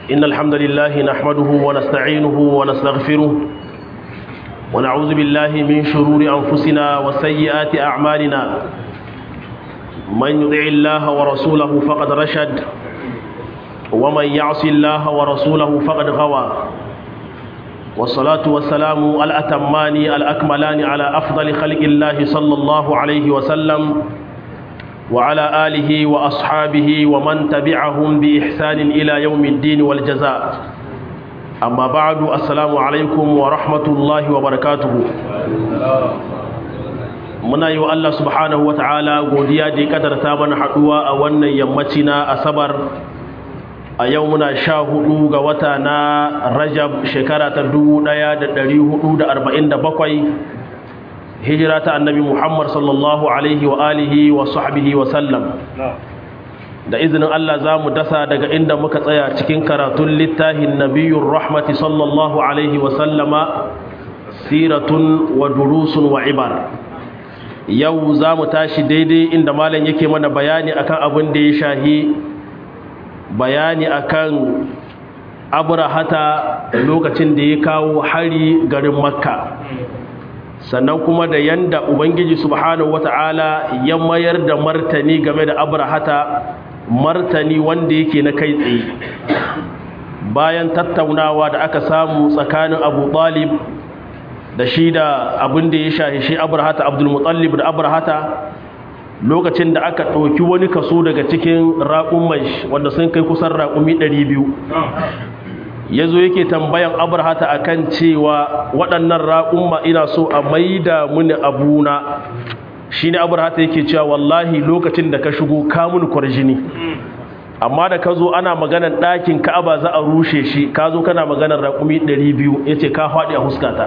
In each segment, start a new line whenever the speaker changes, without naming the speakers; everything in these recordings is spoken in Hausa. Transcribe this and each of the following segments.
إن الحمد لله نحمده ونستعينه ونستغفره ونعوذ بالله من شرور أنفسنا وسيئات أعمالنا من يطع الله ورسوله فقد رشد ومن يعص الله ورسوله فقد غوى والصلاة والسلام الأتمان الأكملان على أفضل خلق الله صلى الله عليه وسلم وعلى آله وأصحابه ومن تبعهم بإحسان إلى يوم الدين والجزاء أما بعد السلام عليكم ورحمة الله وبركاته muna yi wa Allah subhanahu wa ta'ala godiya da ya kadarta mana haɗuwa a wannan yammaci na asabar a yau muna sha hudu ga wata na rajab shekara ta dubu ɗaya da ɗari hudu da arba'in da bakwai hijira ta annabi muhammad sallallahu alaihi wa alihi wa sahbihi wa sallam da izinin Allah za mu dasa daga inda muka tsaya cikin karatun littafin nabiyun rahmati sallallahu alaihi wa sallama siratun wa durusun wa ibar yau za mu tashi daidai inda malam yake mana bayani akan abin da ya shahi bayani akan abrahata lokacin da ya kawo hari garin makka sannan kuma da yanda ubangiji subhanahu wata'ala ya mayar da martani game da abrahata martani wanda yake na kai tsaye bayan tattaunawa da aka samu tsakanin abu talib da shi da abin da ya shahi shi abrahata abdulmutallib da abrahata lokacin da aka ɗauki wani kaso daga cikin raƙumai wanda sun kai kusan raƙumi 200 ya zo yake tambayan abrahata akan cewa waɗannan raƙumma ina so a maida muni abuna shi ne abrahata yake cewa wallahi lokacin da ka shigo kamun kwarjini amma da ka zo ana maganar ɗakin ka'aba za a rushe shi ka zo kana maganar raƙumi 200 ya ce ka faɗi a huskata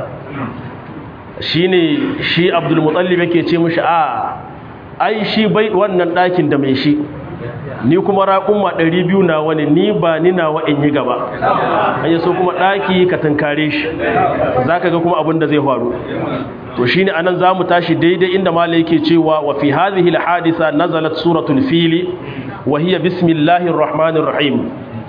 shi ne shi abdulmutallib yake ce mishi a ai shi bai wannan ɗakin da mai shi ni kuma raƙumma ɗari biyu na wani ni ba ni nawa in yi gaba an yi so kuma ɗaki ka tunkare shi za ka ga kuma abin da zai faru to shi ne anan za mu tashi daidai inda mala yake cewa wa fi hadhihi alhadisa nazalat suratul fili wa hiya bismillahir rahmanir rahim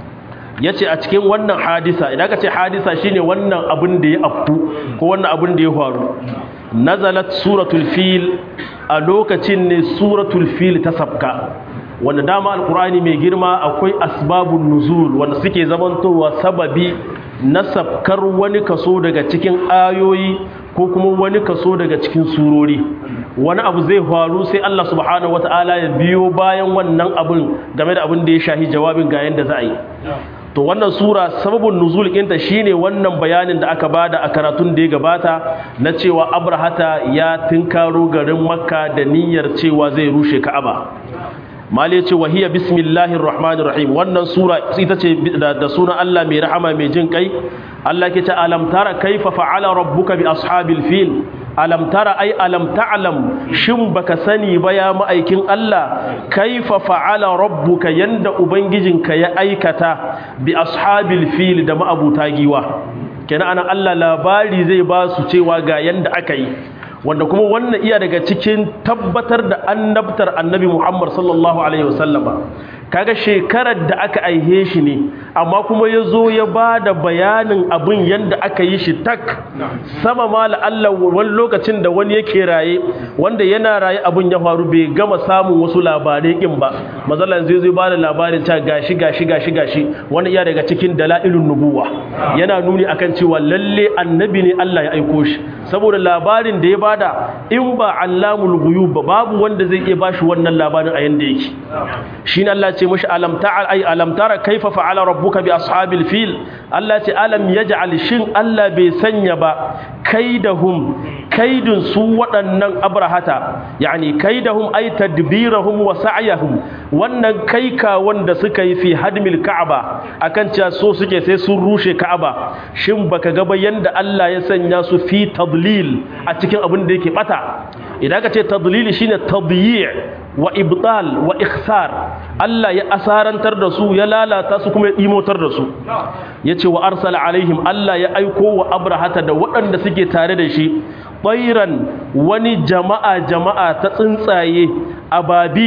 yace a cikin wannan hadisa idan ka ce hadisa shine wannan abin da ya afku ko wannan abin da ya faru nazalat suratul fil a lokacin ne suratul fil ta sabka wanda dama alkur'ani mai girma akwai asbabun nuzul wanda suke zamantowa sababi na sabkar wani kaso daga cikin ayoyi ko kuma wani kaso daga cikin surori wani abu zai faru sai Allah subhanahu wataala ya biyo bayan wannan abin game da abin da ya shahi jawabin ga yanda za a yi to wannan sura sababin nuzul ɗinta shine wannan bayanin da aka bada a karatun da ya gabata na cewa abrahata ya tinkaro garin makka da niyyar cewa zai rushe ka'aba mali ce wahiya bismillahir rahmanir rahim wannan sura ita ce da sunan Allah mai rahama mai jin kai Allah ke ce alam tara kaifa fa'ala rabbuka bi ashabil fil alam tara ai alam ta'lam shin baka sani ba ya ma'aikin Allah kaifa fa'ala rabbuka yanda ubangijinka ya aikata bi ashabil fil da ma'abuta giwa kenan anan Allah labari zai ba su cewa ga yanda aka yi wanda kuma wannan iya daga cikin tabbatar da annabtar annabi Muhammad sallallahu alaihi wasallama kaga shekarar da aka aihe shi ne amma kuma ya zo ya ba da bayanin abin yadda aka yi shi tak sama ma la'alla wani lokacin da wani yake raye wanda yana raye abin ya faru bai gama samun wasu labarai kin ba mazalan zai zai ba da labarin ta gashi gashi gashi gashi wani iya daga cikin dala'ilun nubuwa yana nuni akan cewa lalle annabi ne Allah ya aiko shi saboda labarin da ya bada in ba allamul ghuyub ba babu wanda zai iya bashi wannan labarin a yanda yake shine Allah ce mashi alam ta'al ay alam tara kaifa fa'ala rabbuka bi ashabil fil Allah ce alam yaj'al shin Allah bai sanya ba kaidahum kaidun su waɗannan abrahata yani kaidahum ay tadbirahum wa sa'yahum wannan kaika wanda suka yi fi hadmil ka'aba akan cewa so suke sai sun rushe ka'aba shin baka ga ba yanda Allah ya sanya su fi tadlil a cikin abin da yake bata idan ka ce tadlili shine tadyi' wa ibtal wa ikhsar Allah ya asarantar da su ya lalata su kuma ya imotar da su yace wa arsala alaihim Allah ya aiko wa abrahata da waɗanda suke tare da shi tsairan wani jama'a jama'a ta tsuntsaye ababil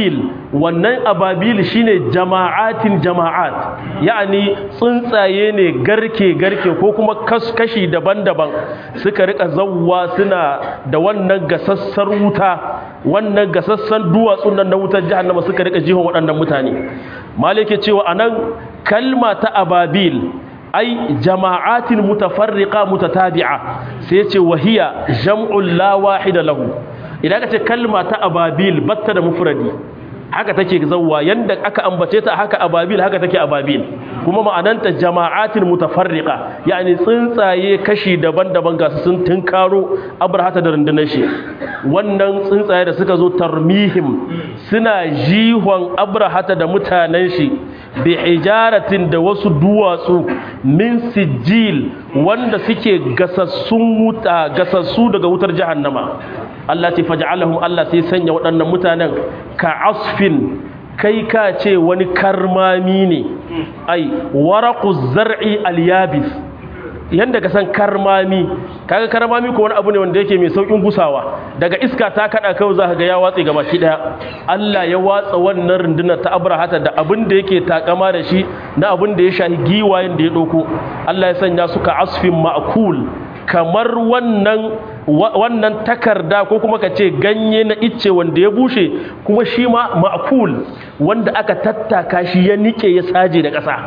wannan ababil shine jama'atin jama'at yani tsuntsaye ne garke garke ko kuma kashi daban-daban suka rika zawwa suna da wannan gasassar wuta wannan gasassan duwatsun nan na wutar jahannama suka rika jihon waɗannan mutane malike cewa anan kalma ta ababil ai jama'atin mutafarriqa mutatabi'a sai ce wahiya jam'ul la wahida lahu idan ka ce kalma ta ababil batta da mufradi haka take zawwa yanda aka ambace ta haka ababil haka take ababil kuma ma'ananta jama'atin mutafarriqa yani tsuntsaye kashi daban-daban ga su sun tunkaro abrahata da rundunar shi wannan tsuntsaye da suka zo tarmihim suna jihon abrahata da mutanen shi bi hijaratin da wasu duwatsu min sijil wanda suke gasassun wuta gasassu daga wutar jahannama Allah ta faj'alahum Allah sai sanya waɗannan mutanen ka asfin kai ka ce wani karmami ne ai waraqu zar'i al-yabis yanda ka san karmami kaga karmami ko wani abu ne wanda yake mai saukin gusawa daga iska ta kada kai zaka ga ya watse gaba ki daya Allah ya watsa wannan runduna ta Abrahata da abin da yake takama da shi na abin da ya shahi giwayen da ya doko Allah ya sanya su ka asfin ma'kul kamar wannan wannan takarda ko kuma ka ce ganye na icce wanda ya bushe kuma shi ma ma'kul wanda aka tattaka shi ya nike ya saje da ƙasa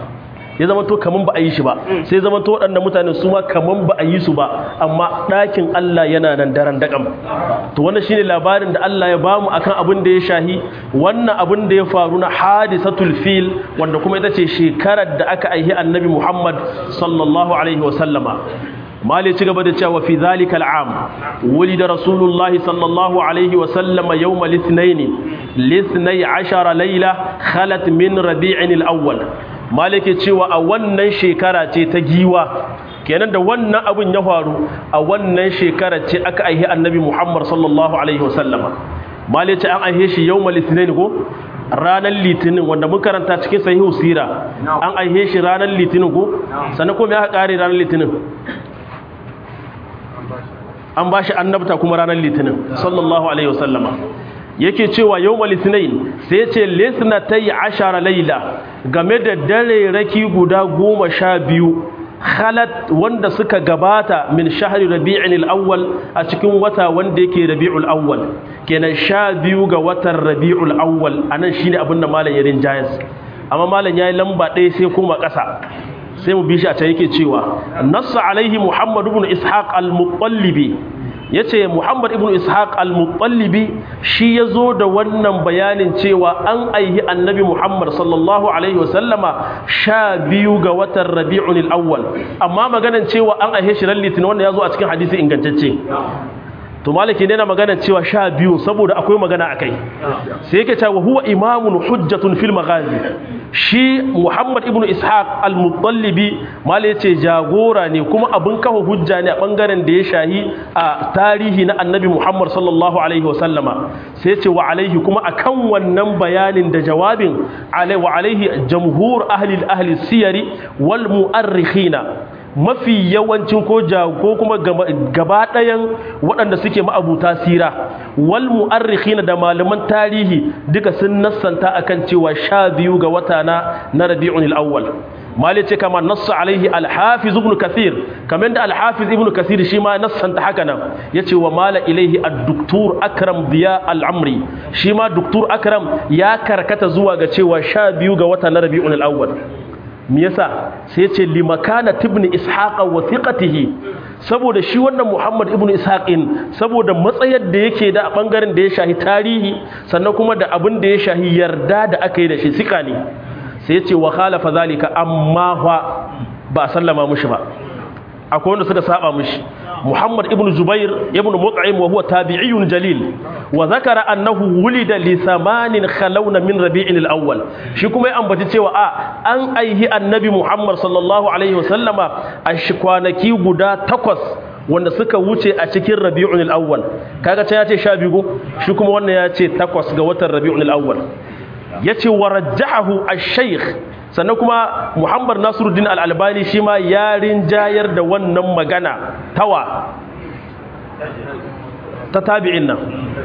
ya zama to kaman ba a yi shi ba sai zama to waɗannan mutane su ma kaman ba a yi su ba amma ɗakin Allah yana nan daren daƙam to wannan shine labarin da Allah ya bamu akan abin da ya shahi wannan abin da ya faru na hadisatul fil wanda kuma ita ce shekarar da aka aihi annabi Muhammad sallallahu alaihi wa sallama mali ci gaba da cewa fi zalika al'am wulida rasulullahi sallallahu alaihi wa sallama yawma lithnain lithnai ashara layla khalat min rabi'in al-awwal malike cewa a wannan shekara ce ta giwa kenan da wannan abin ya faru a wannan shekara ce aka aihe annabi Muhammad sallallahu alaihi wasallama malike an aihe shi yawmal litinin ko ranar litinin wanda mun karanta cikin sahihu sira an aihe shi ranar litinin ko sannan kuma ya kare ranar litinin an ba shi annabta kuma ranar litinin sallallahu alaihi wasallama yake cewa yawmal litinin sai ce lisnatai ashara laila game da dare raki guda goma sha biyu khalat wanda suka gabata min shahri rabi'in al-awwal a cikin wata wanda yake rabi'ul awwal kenan sha biyu ga watan rabi'ul awwal anan shine abin da malam ya rinjayas amma malam yayi lamba ɗaya sai kuma ƙasa sai mu bi shi a can yake cewa nassa alaihi muhammad ibn ishaq al-muttalibi ya ce muhammad ibn ishaq al-muttalibi shi ya zo da wannan bayanin cewa an aihi annabi muhammad sallallahu alaihi wasallama sha biyu ga watan rabi'un al-awwal amma maganan cewa an aihe shi ran litinin wanda ya zo a cikin hadisi ingantacce to maliki ne na magana cewa sha biyu saboda akwai magana a kai sai yake cewa huwa imamun hujjatun fil maghazi shi muhammad ibnu ishaq al-muttalibi mali yace jagora ne kuma abin kafa hujja ne a bangaren da ya shahi a tarihi na annabi muhammad sallallahu alaihi wa sallama sai yace wa alaihi kuma akan wannan bayanin da jawabin alai wa alaihi jamhur ahli ahli siyari wal mu'arrikhina mafi yawancin ko ko kuma gaba ɗayan waɗanda suke ma'abuta sira wal mu'arrikhina da malaman tarihi duka sun nassanta akan cewa sha biyu ga wata na na rabi'un al-awwal mali ce kama nassa alaihi al-hafiz ibn kathir kamar da al-hafiz ibn kathir shi ma nassanta haka nan yace wa mala ilaihi ad-doktor akram diya al-amri shi ma doktor akram ya karkata zuwa ga cewa sha biyu ga wata na rabi'un al-awwal me yasa sai ce limakana tibni ishaqa wa thiqatihi saboda shi wannan Muhammad ibn Ishaqin saboda matsayar da yake da bangaren da ya shahi tarihi sannan kuma da abin da ya shahi yarda da aka yi da shi sika ne sai ya ce wa khalafa zalika amma fa ba sallama mushi ba akwai wanda suka saba mushi Muhammad ibn Zubair ibn Mut'im wa huwa tabi'iyyun jalil wa zakara annahu wulida li thamanin khalawna min rabi'in al-awwal shi kuma ya ambaci cewa a an aihi annabi Muhammad sallallahu alaihi wasallama a kwanaki guda takwas wanda suka wuce a cikin rabi'un al-awwal kaga ta yace 12 shi kuma wannan ya ce takwas ga watan rabi'un al-awwal yace warajjahu ash-shaykh sannan kuma muhammad nasiruddin al'albani shi ma ya rinjayar da wannan magana tawa ta tabi'in nan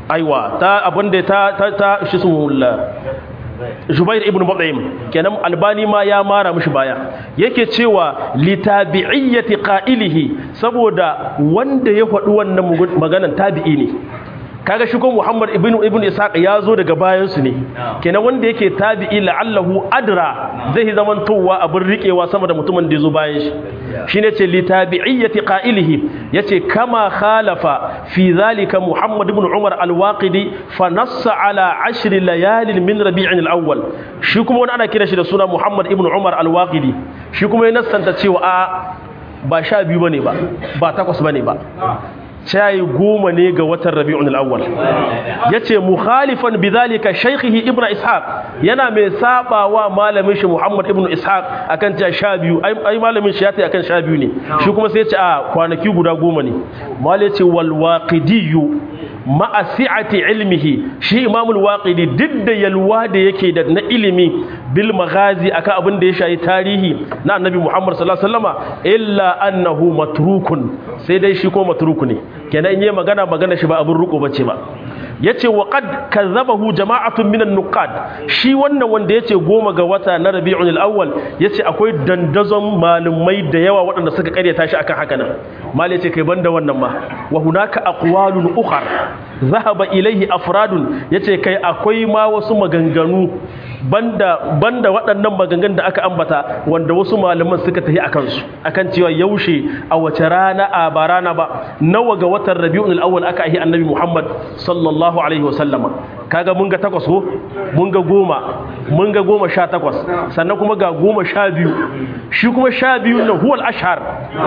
aiwa ta abinda ta ta ta shi sumulla Jubair ibn Mut'im kenan Albani ma ya mara mishi baya yake cewa litabi'iyyati qa'ilihi saboda wanda ya faɗi wannan maganan tabi'i ne kaga shi ko Muhammad ibn ibn Ishaq ya zo daga bayan su ne kenan wanda yake tabi'i la'allahu adra zai zaman towa abin riƙewa sama da mutumin da ya zo bayan shi shine ce li tabi'iyyati qa'ilihi yace kama khalafa fi zalika Muhammad ibn Umar al-Waqidi fa nassa ala ashri layalin min Rabi'in al-awwal shi kuma wani ana kira shi da suna Muhammad ibn Umar al-Waqidi shi kuma ya nassanta cewa a ba sha biyu bane ba ba takwas bane ba cayi goma ne ga watan rabi'un al'awwal ya ce mukhalifan bidhalika shaykhihi ibn ishaq yana mai sabawa malamin shi muhammad ibn ishaq akan cewa sha biyu ai malamin shi ya ta akan sha biyu ne shi kuma sai ya ce a kwanaki guda goma ne malai ce wal waqidiyyu ma'a si'ati ilmihi shi imamul waqidi duk da yalwa da yake da na ilimi bil maghazi akan abin da ya shayi tarihi na annabi muhammad sallallahu alaihi wasallama illa annahu matrukun sai dai shi ko matruku ne kenan in yi magana magana shi ba abin ruko bace ba yace wa qad kazzabahu jama'atun minan nuqad shi wannan wanda yace goma ga wata na rabi'ul awwal yace akwai dandazon malumai da yawa waɗanda suka karyata shi akan haka nan mal yace kai banda wannan ma wa hunaka aqwalun ukhar zahaba ilaihi afradun yace kai akwai ma wasu maganganu banda banda waɗannan maganganun da aka ambata wanda wasu malaman suka tafi akan su akan cewa yaushe a wace rana a ba rana ba nawa ga watan rabi'ul awwal aka yi annabi muhammad sallallahu alaihi wasallama kaga mun ga takwas ko mun ga goma mun ga goma sha takwas sannan kuma ga goma sha biyu shi kuma sha biyu na huwal ashar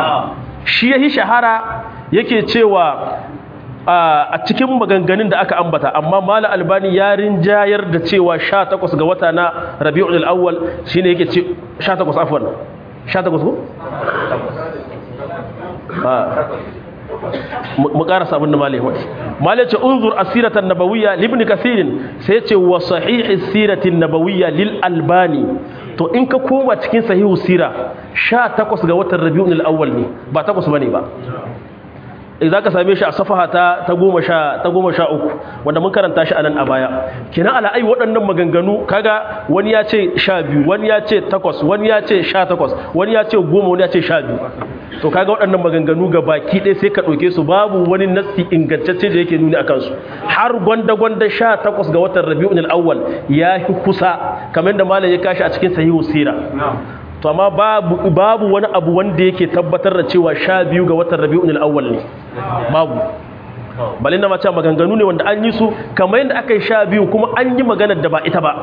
shi yahi shahara yake cewa a cikin maganganun da aka ambata amma mala albani ya rinjayar da cewa 18 ga wata na rabi'ul awwal shine yake ce 18 afwan 18 ko mu karasa abin da malai wadi malai ce unzur asiratan nabawiyya libni kathirin sai ce wa sahihi siratin nabawiyya lil albani to in ka koma cikin sahihu sira 18 ga watan rabi'ul awwal ne ba takwas bane ba za ka same shi a safaha ta ta goma sha ta goma sha uku wanda mun karanta shi a nan a baya kenan ala'ai waɗannan maganganu kaga wani ya ce sha biyu wani ya ce takwas wani ya ce sha takwas wani ya ce goma wani ya ce sha biyu to kaga waɗannan maganganu ga baki ɗaya sai ka ɗauke su babu wani nassi ingantacce da yake nuni a kansu har gwanda gwanda sha takwas ga watan rabi'un awwal ya fi kusa kamar da malam ya kashi a cikin sahihu sira to amma babu babu wani abu wanda yake tabbatar da cewa sha biyu ga watan rabi'un al-awwal ne babu balin da mace maganganu ne wanda an yi su kamar yadda aka yi sha biyu kuma an yi maganar da ba ita ba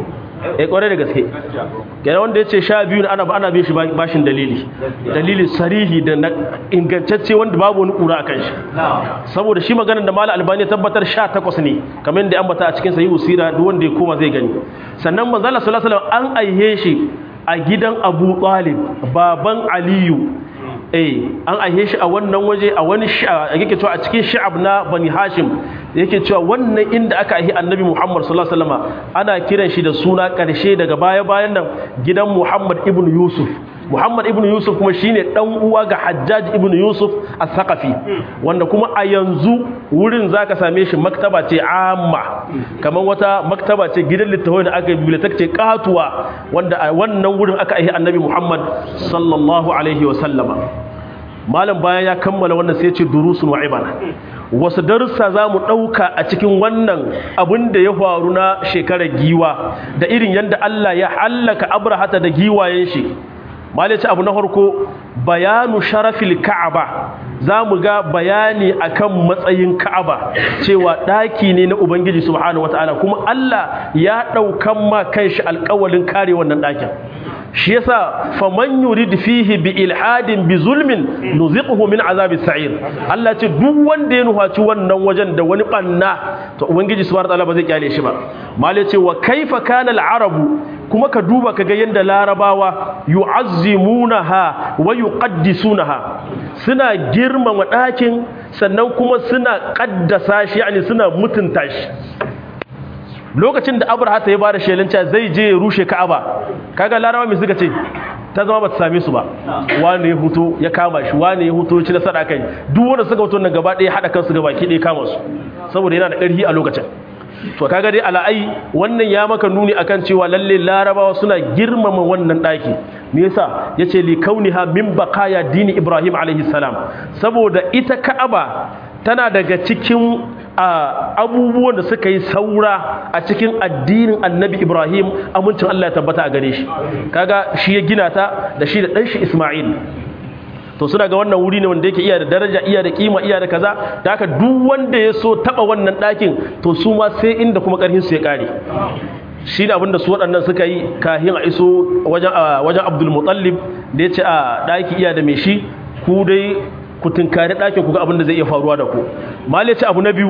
eh kware da gaske kenan wanda yace sha biyu ne ana ana bin shi bashin dalili dalili sarihi da ingantacce wanda babu wani kura akan shi saboda shi maganar da mala albani tabbatar 18 ne kamar yadda an bata a cikin sahihu sira duk wanda ya koma zai gani sannan manzo Allah sallallahu alaihi wasallam an aihe shi a gidan abu talib baban aliyu eh an aihe shi a wannan waje a wani yake cewa a cikin sha'ab na bani hashim yake cewa wannan inda aka aihi annabi muhammad sallallahu alaihi wasallam ana kiran shi da suna karshe daga baya bayan nan gidan muhammad ibn yusuf muhammad ibn yusuf kuma shine dan uwa ga hajjaj ibn yusuf as-saqafi wanda kuma a yanzu wurin zaka same shi maktaba ce amma kamar wata maktaba ce gidan littafai da aka bibliotek ce katuwa wanda a wannan wurin aka aihi annabi muhammad sallallahu alaihi wa sallama malam bayan ya kammala wannan sai ce durusun wa ibana wasu darussa za mu ɗauka a cikin wannan abin da ya faru na shekarar giwa da irin yadda Allah ya hallaka abrahata da giwayen shi malaci abu na farko bayanu sharafil ka'aba za mu ga bayani akan matsayin ka'aba cewa ɗaki ne na ubangiji subhanahu wataala kuma Allah ya ɗaukan ma kanshi alƙawalin kare wannan ɗakin shi yasa faman yurid fihi bi ilhadin bi zulmin nuziquhu min azabis sa'ir Allah ce duk wanda ya nuhaci wannan wajen da wani banna to ubangiji subhanahu wataala ba zai kyale shi ba mala ce wa kaifa kana al-arabu kuma ka duba kaga yanda larabawa yu'azzimunaha wa yuqaddisunaha suna girmama ɗakin sannan kuma suna kaddasa shi yani suna mutunta shi lokacin da abraha ta ya bada shelinca zai je ya rushe ka'aba kaga larabawa mai suka ce ta zama ba ta same su ba wani ya huto ya kama shi wani ya huto ci nasara kai duk wanda suka huto nan gaba ɗaya haɗa kansu gaba ɗaya kama su saboda yana da ƙarfi a lokacin to kaga dai ala'ai wannan ya maka nuni akan cewa lalle larabawa suna girmama wannan ɗaki me yasa yace li kauniha min baqaya dini ibrahim alaihi salam saboda ita ka'aba tana daga cikin abubuwan da suka yi saura a cikin addinin annabi ibrahim amincin allah ya tabbata a gare shi kaga shi ya gina ta da shi da ɗanshi isma'il to suna ga wannan wuri ne wanda yake iya da daraja iya da kima iya da kaza da haka duk wanda ya so taba wannan ɗakin to su ma sai inda kuma ƙarfin su ya ƙare shi ne abinda su waɗannan suka yi kahin a iso wajen abdul mutallib da ya ce a ɗaki iya da mai shi ku dai ku tunkari ɗakin ku ga abinda zai iya faruwa da ku mali ce abu na biyu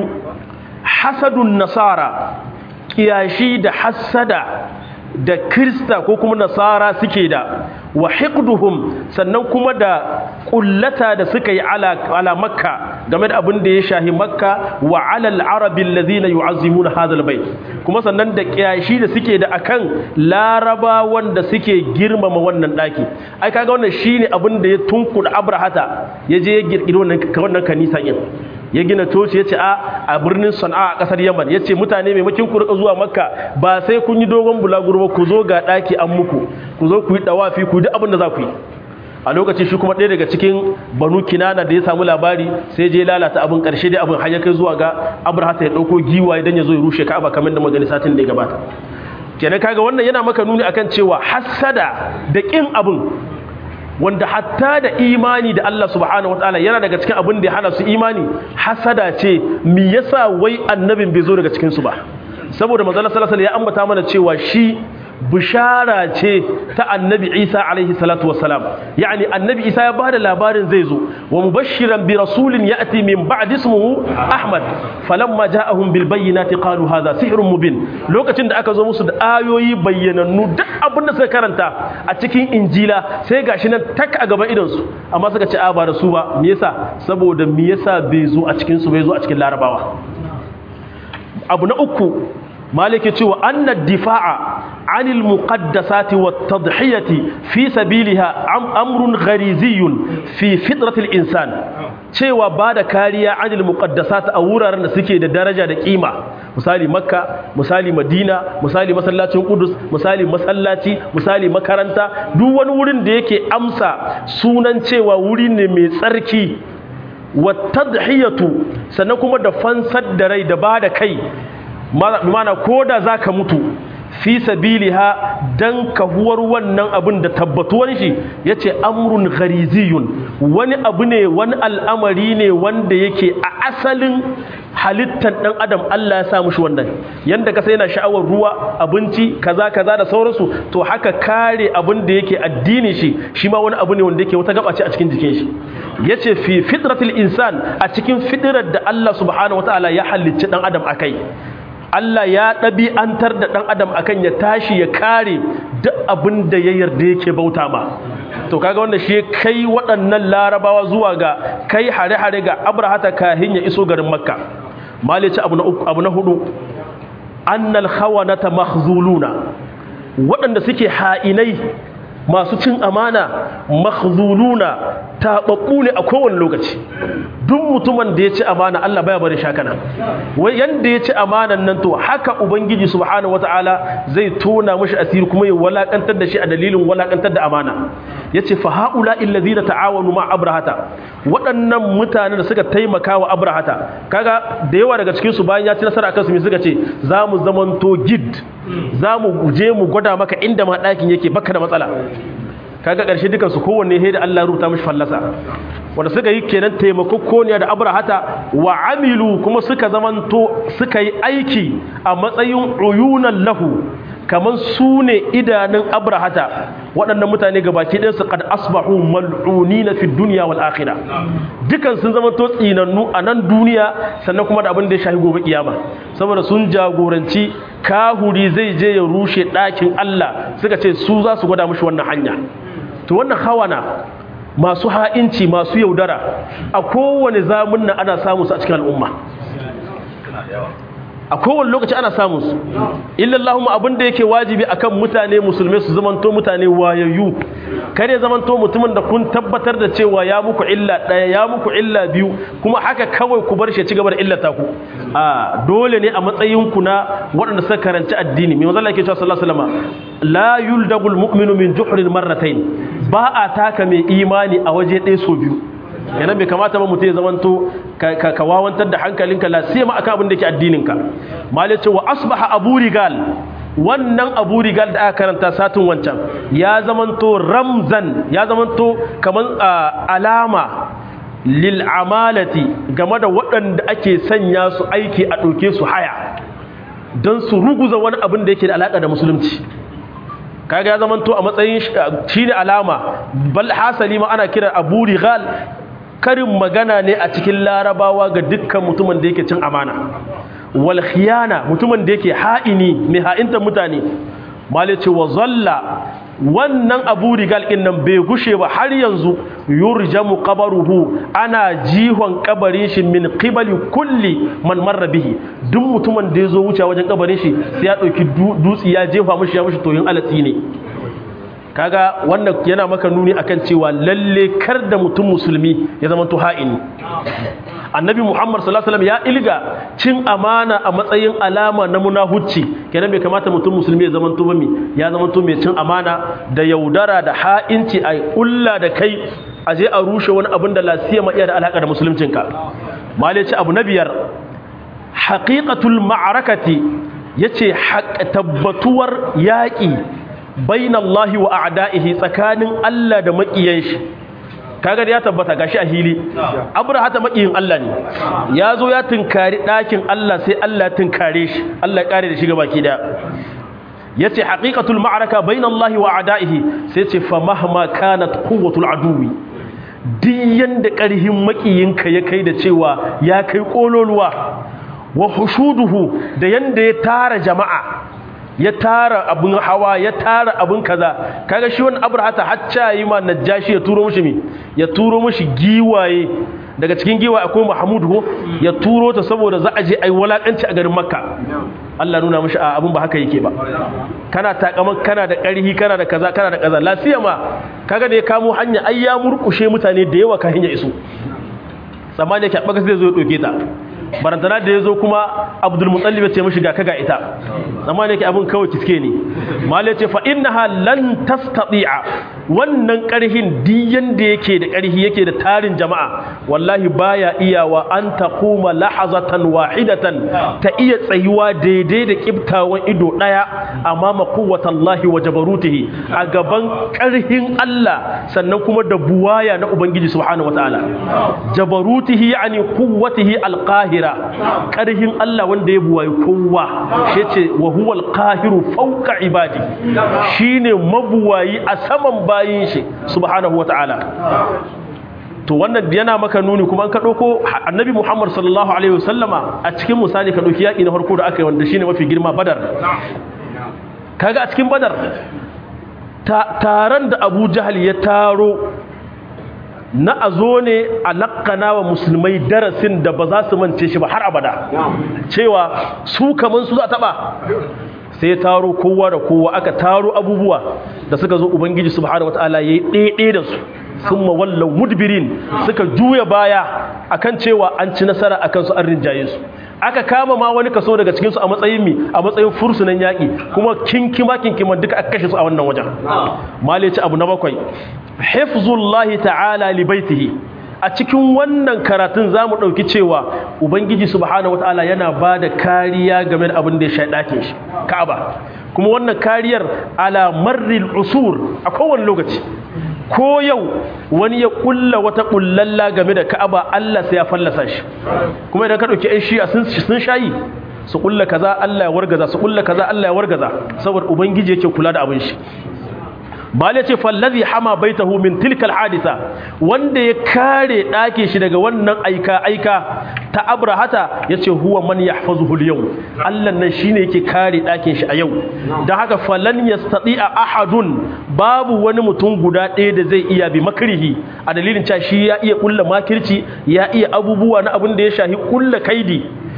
hasadun nasara kiyashi da hasada da krista ko kuma nasara suke da wa hiqduhum sannan kuma da kullata da suka yi ala, ala makka game da abin da ya shahi makka wa ala al-arabi alladhina yu'azzimuna hadha al-bayt kuma sannan da kiyashi da suke da akan laraba wanda suke girmama wannan daki ai kaga wannan shine abin da ya tunkuda abrahata yaje ya girgiri wannan wannan kanisa din ya gina coci ya ce a a birnin sana'a a kasar yaman ya ce mutane maimakin ku rika zuwa makka ba sai kun yi dogon bulaguro ba ku zo ga ɗaki an muku ku zo ku yi ɗawafi ku duk abin da za ku yi a lokacin shi kuma ɗaya daga cikin banu kinana da ya samu labari sai je lalata abin ƙarshe dai abin har ya kai zuwa ga abrahata ya ɗauko giwa idan ya zo ya rushe ka'aba kamar da magani satin da ya gabata kenan kaga wannan yana maka nuni akan cewa hassada da ƙin abin wanda hatta da imani da Allah subhanahu wataala yana daga cikin abin da ya hana su imani hasada ce me yasa wai annabin bai zo daga cikin su ba saboda manzo sallallahu alaihi ya ambata mana cewa shi bishara ce ta annabi Isa alaihi salatu wassalam yani annabi Isa ya bada labarin zai zo wa mubashiran bi rasulin ya'ti min ba'di ismuhu Ahmad falamma ja'ahum bil bayyinati qalu hadha sihrun mubin lokacin da aka zo musu da ayoyi bayyanannu duk abin da suka karanta a cikin injila sai gashi nan tak a gaban idon su amma suka ce a ba da su ba me yasa saboda me yasa bai zo a cikin su bai zo a cikin larabawa abu na uku maliki cewa anna difa'a anil muqaddasati wat tadhiyati fi sabiliha amrun ghariziyun fi fitratil insan cewa bada kariya anil muqaddasat a wuraren da suke da daraja da kima misali makka misali madina misali masallacin qudus misali masallaci misali makaranta duk wani wurin da yake amsa sunan cewa wuri ne mai tsarki wat tadhiyatu sannan kuma da fansar da rai da bada kai mana ko da za ka mutu fi sabiliha dan kahuwar wannan abin da tabbatuwan shi ya ce amrun ghariziyun wani abu ne wani al'amari ne wanda yake a asalin halittar ɗan adam Allah ya sa mushi wannan yanda kasa yana sha'awar ruwa abinci kaza kaza da sauransu to haka kare abin da yake addini shi shi ma wani abu ne wanda yake wata gaba ce a cikin jikin shi yace fi fitratil insan a cikin fitrar da Allah subhanahu wataala ya halicci ɗan adam akai Allah ya ɗabi'antar da ɗan adam akan ya tashi ya kare duk abin da ya yarda yake bauta ma to kaga wanda shi kai waɗannan larabawa zuwa ga kai hare-hare ga abrahata kahin ya iso garin makka malici abu na abu na hudu annal khawanata mahzuluna waɗanda suke ha'inai masu cin amana makhzuluna taɓaɓɓu ne a kowane lokaci duk mutumin da ya ci amana Allah baya bari shakana wai yanda ya ci amanan nan to haka ubangiji subhanahu wataala zai tona mishi asiri kuma ya walakantar da shi a dalilin walakantar da amana yace fa haula illazina ta'awanu ma abrahata waɗannan mutane da suka taimaka wa abrahata kaga da yawa daga cikin su bayan ya ci nasara akan su me suka ce za mu zamanto gid za mu je mu gwada maka inda ma ɗakin yake baka da matsala kaga ƙarshe dukan su kowanne he da Allah rubuta mishi fallasa wanda suka yi kenan taimakokoniya da abrahata wa amilu kuma suka zamanto suka yi aiki a matsayin uyunan lahu kaman su ne idanun abrahata waɗannan mutane ga baki ɗinsu kad asbahu mal'unina fi duniya wal akhirah dukan sun zama to tsinannu a nan duniya sannan kuma da abin da ya shafi gobe kiyama saboda sun jagoranci kahuri zai je ya rushe ɗakin Allah suka ce su za su gwada mushi wannan hanya to wannan hawana masu ha'inci masu yaudara a kowane zamun nan ana samu su a cikin al'umma a kowane lokaci ana samun su illallahumma abin da yake wajibi akan mutane musulmai su zamanto mutane wayayyu kare zamanto mutumin da kun tabbatar da cewa ya muku illa daya ya muku illa biyu kuma haka kawai ku bar shi ci gaba da illata ku a dole ne a matsayin ku na waɗanda suka karanci addini mai manzo Allah yake cewa sallallahu alaihi wasallam la yuldagul mu'minu min juhrin marratayn ba a taka mai imani a waje ɗaya so biyu yana bai kamata ba mutum ya zamanto ka wawantar da hankalinka la sai ma akan abin da ke addininka mal yace wa asbaha abu rigal wannan abu rigal da aka karanta satin wancan ya zamanto ramzan ya zamanto kaman alama lil amalati game da waɗanda ake sanya su aiki a ɗauke su haya don su ruguza wani abin da yake da alaƙa da musulunci kaga ya zamanto a matsayin shi ne alama bal hasali ma ana kiran abu rigal karin magana ne a cikin larabawa ga dukkan mutumin da yake cin amana wal khiyana mutumin da yake ha'ini mai ha'inta mutane malice wa zalla wannan abu rigal din nan bai gushe ba har yanzu yurjamu qabaruhu ana jihon kabarin shi min qibali kulli man marra bihi duk mutumin da yazo wuce wajen kabarin shi sai ya dauki dutsi ya jefa mishi ya mishi toyin alatsi ne kaga wannan yana maka nuni akan cewa lalle kar da mutum musulmi ya zama ha'ini annabi muhammad sallallahu alaihi wasallam ya ilga cin amana a matsayin alama na munahucci kenan bai kamata mutum musulmi ya zama bami ya zama mai cin amana da yaudara da ha'inci a kulla da kai a je a rushe wani abin da lasiya ma iya da alaka da musuluncinka malai ce abu na biyar haqiqatul ma'arakati yace tabbatuwar yaƙi bainallahi wa a'da'ihi tsakanin Allah da makiyan shi kaga da ya tabbata gashi a hili abraha ta makiyin Allah ne ya zo ya tunkari ɗakin Allah sai Allah ya tunkare shi Allah ya kare da shi gabaki da yace haqiqatul ma'araka bainallahi wa a'da'ihi sai ce fa mahma kanat quwwatul aduwi diyan da ƙarhin makiyinka ya kai da cewa ya kai kololuwa wa hushuduhu da yanda ya tara jama'a ya tara abin hawa ya tara abin kaza kaga shi wannan abrahata hacca yi ma najashi ya turo mishi mi ya turo mishi giwaye daga cikin giwaye akwai mahmud ko ya turo ta saboda za a je ai walakanci a garin makka Allah nuna mishi a abin ba haka yake ba kana takaman kana da ƙarhi kana da kaza kana da kaza lafiya ma kaga da ya kamo hanya ai ya murkushe mutane da yawa kan hanya iso tsammani yake baka zai zo ya doke ta barantana da ya zo kuma abdulmutsalli ya ce mashi ga kaga ita amma ne ke abin kawai kiske ne malai ce fa innaha lan tastati'a wannan karhin diyan da yake da karhi yake da tarin jama'a wallahi baya iyawa an taquma lahazatan wahidatan ta iya tsayuwa daidai da kiftawan ido daya amma quwwatallahi wa jabarutihi a gaban karhin Allah sannan kuma da buwaya na ubangiji subhanahu wataala jabarutihi yani quwwatihi alqahir qahira karhin Allah wanda ya buwayi kowa shi ce wa huwa al-qahiru fawqa ibadi shine mabuwayi a saman bayin shi subhanahu wataala to wannan yana maka nuni kuma an ka dauko annabi Muhammad sallallahu alaihi wasallama a cikin misali ka dauki yaki na farko da aka yi wanda shine mafi girma badar kaga a cikin badar taron da Abu Jahal ya taro na a zo ne a lakana wa musulmai darasin da ba za su mance shi ba har abada cewa su kaman su za a taba sai taro kowa da kowa aka taro abubuwa da suka zo ubangiji subhanahu wataala yayi ɗaiɗe da su sun mawallau mudbirin suka juya baya akan cewa an ci nasara akan su an rinjaye su aka kama ma wani kaso daga cikin su a matsayin mi a matsayin fursunan yaƙi kuma kinkima kinkima duka aka kashe su a wannan wajen malici abu na bakwai hifzullahi ta'ala li baitihi a cikin wannan karatun zamu dauki cewa ubangiji subhanahu wataala yana bada kariya game da abin da ya shaɗa ɗakin shi ka'aba kuma wannan kariyar ala marril usur a kowane lokaci ko yau wani ya kulla wata kullalla game da ka'aba Allah sai ya fallasa shi kuma idan ka dauki ai shi'a sun sun shayi su kulla kaza Allah ya wargaza su kulla kaza Allah ya wargaza saboda ubangiji yake kula da abin shi bale ce fallazi hama baitahu min tilkal hadisa wanda ya kare ɗakin shi daga wannan aika aika ta abrahata yace huwa man yahfazuhu al-yawm Allah nan shine yake kare ɗakin shi a yau dan haka falan yastati'a ahadun babu wani mutum guda ɗaya da zai iya bi makrihi a dalilin cewa shi ya iya kulla makirci ya iya abubuwa na abin da ya shahi kulla kaidi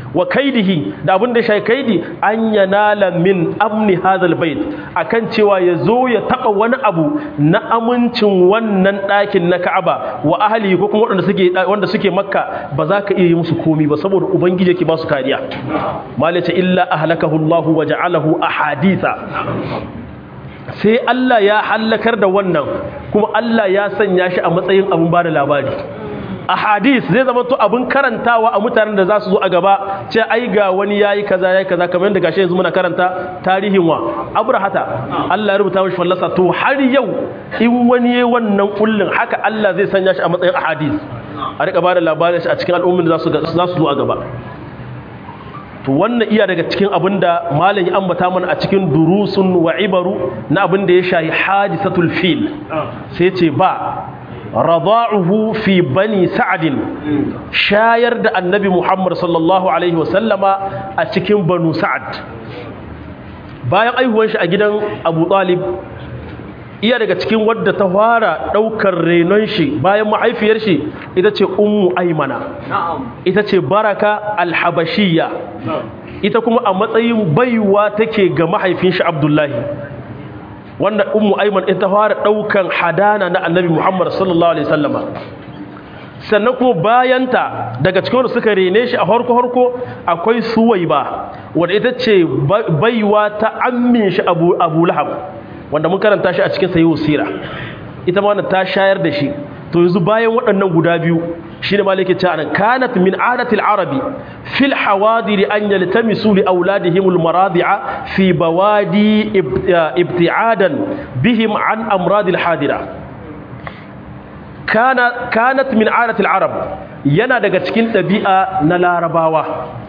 wa kaidihi da abin da shi kaidi an yanala min amni hadal bait akan cewa ya zo ya taba wani abu na amincin wannan ɗakin na Ka'aba wa ahli ko kuma wanda suke wanda suke Makka ba za ka iya yi musu komi ba saboda ubangiji yake ba su kariya malace illa ahlakahu Allah wa ja'alahu ahaditha sai Allah ya hallakar da wannan kuma Allah ya sanya shi a matsayin abin ba da labari a hadis zai zama to abin karantawa a mutanen da za su zo a gaba ce ai ga wani yayi kaza yayi kaza kamar yadda gashi yanzu muna karanta tarihin wa abrahata Allah ya rubuta mishi fallasa to har yau in wani yayi wannan kullun haka Allah zai sanya shi a matsayin ahadis a rika bada labarin shi a cikin al'ummin da za su za su zo a gaba to wannan iya daga cikin abin da malam ya ambata mana a cikin durusun wa ibaru na abin da ya shahi hadisatul fil sai ce ba rada'uhu fi bani sa'adin shayar da annabi muhammad sallallahu alaihi wasallama a cikin banu sa'ad bayan aihuwan shi a gidan abu talib iya daga cikin wadda ta fara daukar renon shi bayan mahaifiyar shi ita ce ummu aimana ita ce baraka alhabashiyya ita kuma a matsayin baiwa take ga mahaifin shi abdullahi wanda ummu aiman ita fara daukan hadana na annabi muhammad sallallahu alaihi wasallama sannan kuma bayanta daga cikin wanda suka rene shi a harko harko akwai suwaiba wanda ita ce baiwa ta ammin shi abu abu lahab wanda mun karanta shi a cikin sahihu sira ita ma ta shayar da shi to yanzu bayan waɗannan guda biyu shine malike ce anan kanat min adati al-arabi fil hawadir an yaltamisu li auladihim al-maradi'a fi bawadi ibti'adan bihim an amrad al-hadira kana kanat min adati al-arab yana daga cikin ɗabi'a na larabawa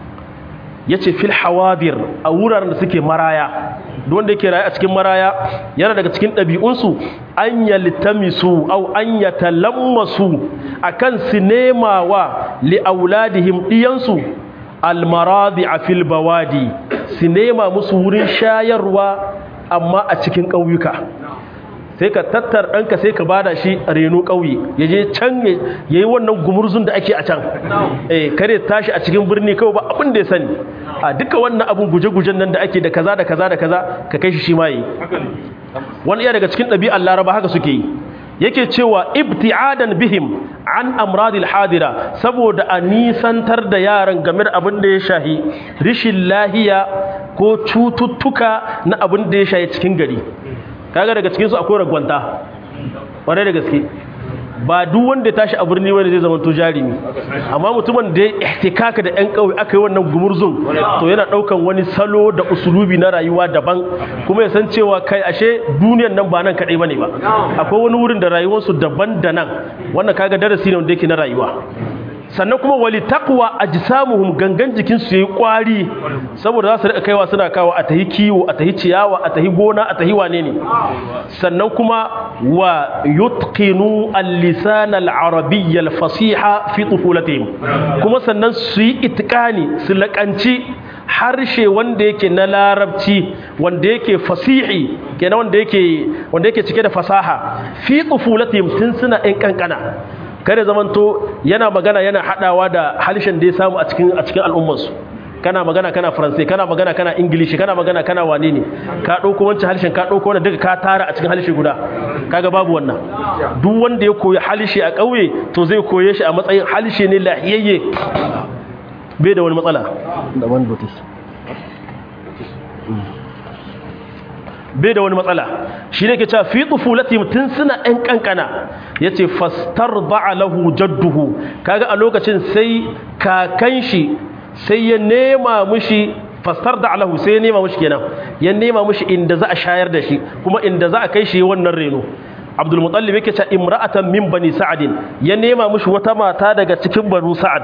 yace fil hawadir a wuraren da suke maraya wanda yake raye a cikin maraya yana daga cikin ɗabi'unsu an yaltamisu au an yatalammasu akan sinemawa li auladihim diyansu almaradi a fil bawadi sinema musu wurin shayarwa amma a cikin ƙauyuka sai ka tattar ɗanka sai ka bada shi a reno ƙauye ya je can ya yi wannan gumurzun da ake a can eh kare tashi a cikin birni kawai ba abin da ya sani a duka wannan abin guje-gujen nan da ake da kaza da kaza da kaza ka kai shi shi ma yi wani iya daga cikin ɗabi'ar laraba haka suke yi yake cewa ibti'adan bihim an amradil hadira saboda a nisantar da yaran game da abin da ya shahi rishin lahiya ko cututtuka na abin da ya shahi cikin gari kaga daga cikinsu akwai ragwanta ƙwarai da gaske ba duk wanda ya tashi a birni wanda zai zama to jarumi amma mutumin da ya ihtikaka da ƴan ƙauye aka yi wannan gumurzun to yana ɗaukan wani salo da usulubi na rayuwa daban kuma ya san cewa kai ashe duniyan nan ba nan kaɗai bane ba akwai wani wurin da rayuwarsu daban da nan wannan kaga darasi ne wanda yake na rayuwa sannan kuma wali taqwa ajsamuhum gangan jikin su yayi kwari saboda za su rika kaiwa suna kawo a tahi kiwo a tahi ciyawa a tahi gona a tahi wane ne sannan kuma wa yutqinu al-lisan al-arabiy al-fasiha fi tufulatihim kuma sannan su yi itqani su lakanci harshe wanda yake na larabci wanda yake fasihi kenan wanda yake wanda yake cike da fasaha fi tufulatihim tun suna ɗan kankana kada zamanto yana magana yana hadawa da halishin da ya samu a cikin a cikin al'ummarsu kana magana kana faransai kana magana kana ingilishi kana magana kana wane ne ka dauko wancan halishin ka dauko wannan duka ka tara a cikin halishi guda kaga babu wannan duk wanda ya koyi halishi a kauye to zai koye shi a matsayin halishi ne lahiyayye bai da wani matsala da wani bai da wani matsala shi ne ke cewa fi tsufulati tun suna ɗan ƙanƙana ya ce fastar lahu jadduhu kaga a lokacin sai kakan shi sai ya nema mushi fastar da alahu sai ya nema mushi kenan ya nema mushi inda za a shayar da shi kuma inda za a kai shi wannan reno abdul mutallib yake cewa imra'atan min bani sa'adin ya nema mushi wata mata daga cikin banu sa'ad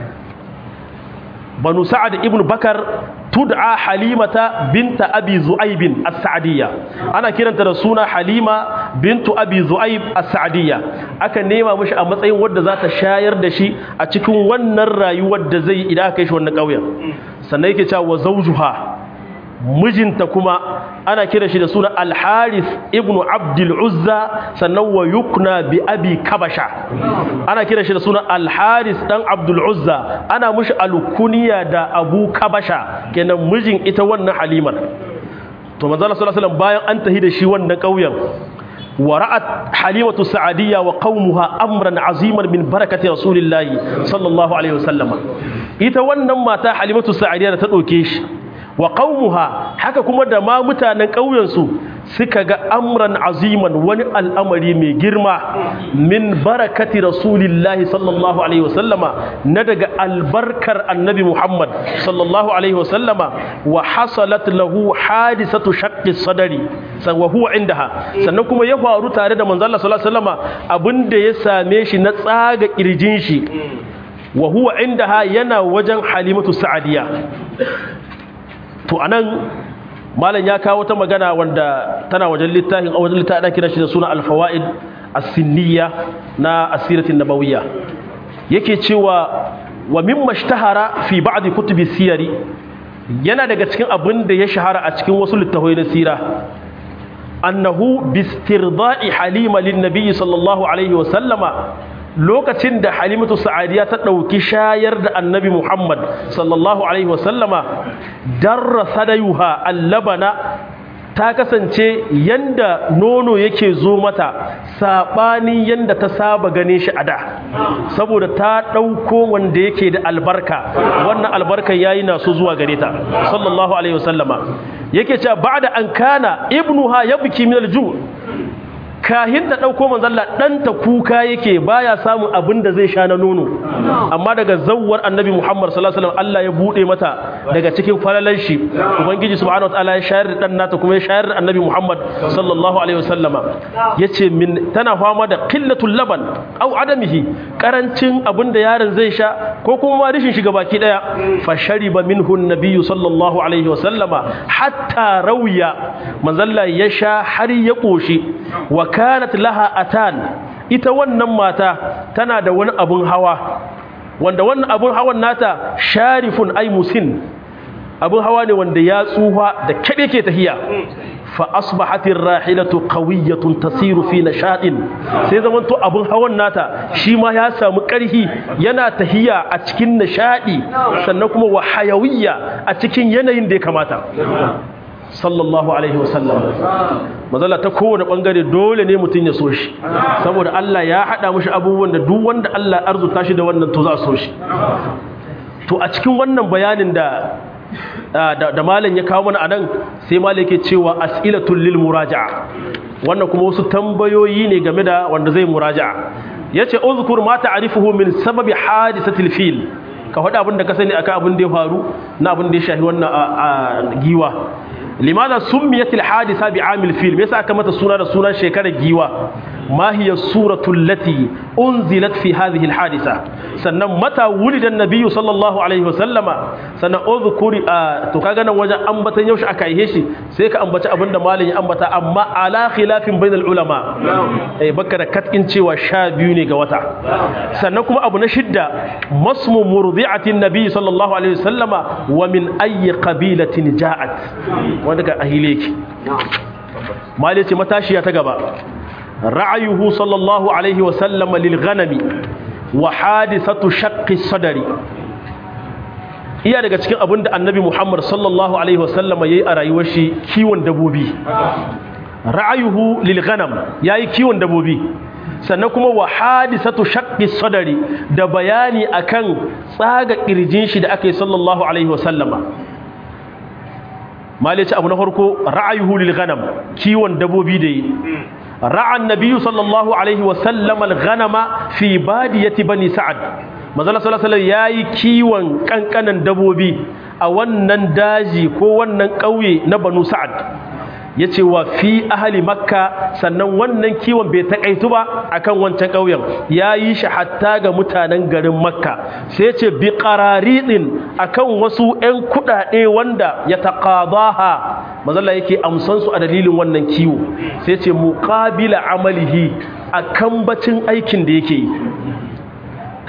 banu sa'ad ibn bakar tud'a halimata binta abi zu'aib as-sa'diyya ana kiranta da suna halima bintu abi zu'aib as-sa'diyya aka nema mishi a matsayin wanda za ta shayar da shi a cikin wannan rayuwar da zai idan aka kai shi wannan ƙauyen sannan yake cewa wa zawjuha mijinta kuma ana kira shi da suna al-haris ibn abdul uzza sannan wa yukna bi abi kabasha ana kira shi da suna al-haris dan abdul uzza ana mushi alkuniya da abu kabasha kenan mijin ita wannan halimar to manzo Allah sallallahu alaihi wasallam bayan an tahi da shi wannan kauyen ورأت حليمة السعدية وقومها أمرا عظيما من بركة رسول الله صلى الله عليه وسلم إتوانا ما تا حليمة السعدية تدوكيش وقومها حكا كما دما متانا قوينسو سكا أمرا عظيما ون الأمر من جرما من بركة رسول الله صلى الله عليه وسلم ندق البركة النبي محمد صلى الله عليه وسلم وحصلت له حادثة شق الصدر وهو عندها سنكم يفعل تارد من الله صلى الله عليه وسلم أبن دي ساميش نتساق إرجينشي وهو عندها ينا وجن حليمة السعدية to anan malam ya kawo ta magana wanda tana wajen littafin a wajen littafin kira shi da suna alfawaid as-sinniya na asiratin nabawiyya yake cewa wa mimma ishtahara fi ba'd kutubi siyari yana daga cikin abin da ya shahara a cikin wasu littafai na sira annahu bistirda'i halima lin nabiyyi sallallahu alaihi wa sallama lokacin da halimatu sa'adiya ta ɗauki shayar da annabi muhammad sallallahu alaihi wasallama darra sadayuha allabana ta kasance yanda nono yake zo mata saɓani yanda ta saba gane shi a da saboda ta ɗauko wanda yake da albarka wannan albarkan yayi na so zuwa gare ta sallallahu alaihi wasallama yake cewa ba'da an kana ibnuha yabki min alju kahin ta ɗauko manzalla ɗanta kuka yake baya samun abin da zai sha na nono amma daga zawwar annabi muhammad sallallahu alaihi wasallam Allah ya buɗe mata daga cikin falalan shi ubangiji subhanahu wataala ya shayar da ɗan nata kuma ya shayar da annabi muhammad sallallahu alaihi wasallama yace min tana fama da qillatul laban aw adamihi karancin abin da yaron zai sha ko kuma ma rishin shiga baki daya fa shariba minhu nabiyyu sallallahu alaihi wasallama hatta rawiya manzalla ya sha har ya koshi wa kanat laha atan ita wannan mata tana da wani abun hawa wanda wannan abun hawan nata sharifun ay musin abun hawa ne wanda ya tsuha da kade ke tahiya fa asbahatir rahilatu qawiyatun tasiru fi nashadin sai zaman to abun hawan nata shi ma ya samu karhi yana tahiya a cikin nishadi sannan kuma wa hayawiyya a cikin yanayin da ya kamata sallallahu alaihi wasallam mazala ta kowane bangare dole ne mutum ya so shi saboda Allah ya hada mushi abubuwan da duk wanda Allah ya arzuta shi da wannan to za a so shi to a cikin wannan bayanin da da malam ya kawo mana anan sai malam yake cewa as'ilatul lil muraja'a wannan kuma wasu tambayoyi ne game da wanda zai muraja'a yace uzkur ma ta'rifuhu min sababi hadisatil fil ka faɗa abin da ka sani akan abin da ya faru na abin da ya shafi wannan giwa limaza summiyatil hadisa bi amil fil me yasa aka mata suna da sunan shekarar giwa ma hiya suratul lati unzilat fi hadhihi al hadisa sannan mata wulida nabiyyu sallallahu alaihi wasallama sannan uzkuri to kaga nan wajen ambatan yaushe aka yi shi sai ka ambaci abinda malam ya ambata amma ala khilafin bainal ulama eh baka da katkin cewa sha biyu ne ga wata sannan kuma abu na shidda masmu murdi'atin nabiyyi sallallahu alaihi wasallama wa min ayyi qabilatin ja'at wanda ga ahile ki mali ce matashiya ta gaba ra'ayuhu sallallahu alaihi wasallam lil ghanami wa hadisatu shaqqi sadari iya daga cikin abin da annabi muhammad sallallahu alaihi wasallam yayi a rayuwar shi kiwon dabobi ra'ayuhu lil ghanam yayi kiwon dabobi sannan kuma wa hadisatu shaqqi sadari da bayani akan tsaga kirjin shi da aka yi sallallahu alaihi wasallama malice abu na farko ra'ayuhu lil ghanam kiwon dabobi da yi ra'a annabiyyu sallallahu alaihi wa sallam al ghanama fi badiyati bani sa'ad manzala sallallahu alaihi yayi kiwon kankanan dabobi a wannan daji ko wannan kauye na banu sa'ad yace wa fi ahli makka sannan wannan kiwon bai takaitu ba akan wancan ƙauyen yayi shi hatta ga mutanen garin makka sai yace bi qararidin akan wasu ƴan kuɗaɗe wanda ya taqadaha mazalla yake amsan su a dalilin wannan kiwo sai yace muqabila amalihi akan bacin aikin da yake yi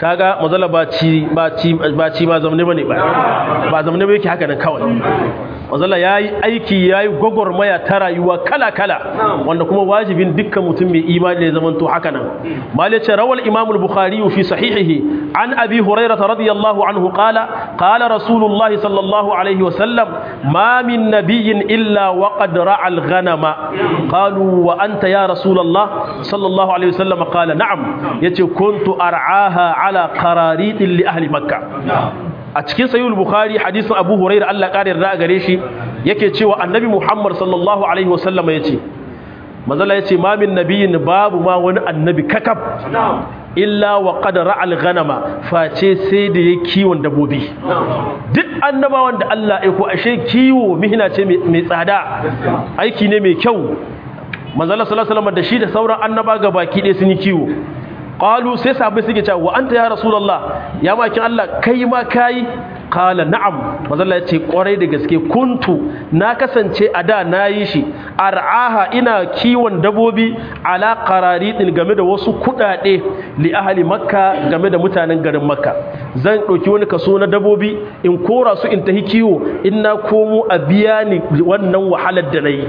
kaga mazala ba ci ba ci ba ci ba zamne bane ba ba zamne ba yake haka nan kawai mazala yayi aiki yayi gogormaya ta rayuwa kala kala wanda kuma wajibin dukkan mutum mai imani ne zaman to haka nan malai ce rawal imam al-bukhari fi sahihihi an abi hurairah radiyallahu anhu qala qala rasulullah sallallahu alaihi wa sallam ma min nabiyyin illa wa qad ra'a al-ghanama qalu wa anta ya rasulullah sallallahu alaihi wa sallam qala na'am yace kuntu ar'aha ala qararit li ahli makkah a cikin sayyul bukhari hadisin abu hurairah Allah kare yarda gare shi yake cewa annabi muhammad sallallahu alaihi wa sallam yace manzala yace ma min nabiyin babu ma wani annabi kakab illa wa qad ra'al ghanama face sai da ya kiwon dabobi duk annabawan da Allah ya ko ashe kiwo mihina ce mai tsada aiki ne mai kyau manzala sallallahu alaihi wasallam da shi da sauran annaba ga baki ɗaya sun yi kiwo qalu sai sahabbai suke cewa wa anta ya rasulullah ya makin Allah kai ma kai qala na'am manzala yace kwarai da gaske kuntu na kasance a da nayi shi ar'aha ina kiwon dabobi ala qararitin game da wasu kudade li ahli makka game da mutanen garin makka zan dauki wani kaso na dabobi in kora su in tahi kiwo in na komo a biya ni wannan wahalar da nayi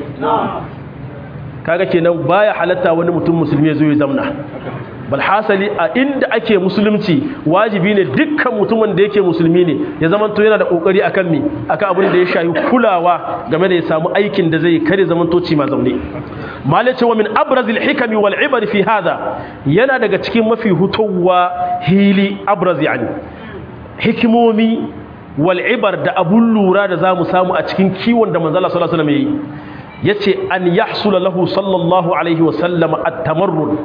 kaga kenan baya halatta wani mutum musulmi ya zo ya zamna bal hasali a inda ake musulunci wajibi ne dukkan mutumin da yake musulmi ne ya zama to yana da kokari akan mi akan abin da ya shayi kulawa game da ya samu aikin da zai kare zaman toci ma zaune malace wa min abrazil hikami wal ibar fi hada yana daga cikin mafi hutowa hili abraz yani hikimomi wal ibar da abun lura da zamu samu a cikin kiwon da manzo Allah sallallahu alaihi wasallam yayi yace an yahsula lahu sallallahu alaihi wasallam at-tamarrun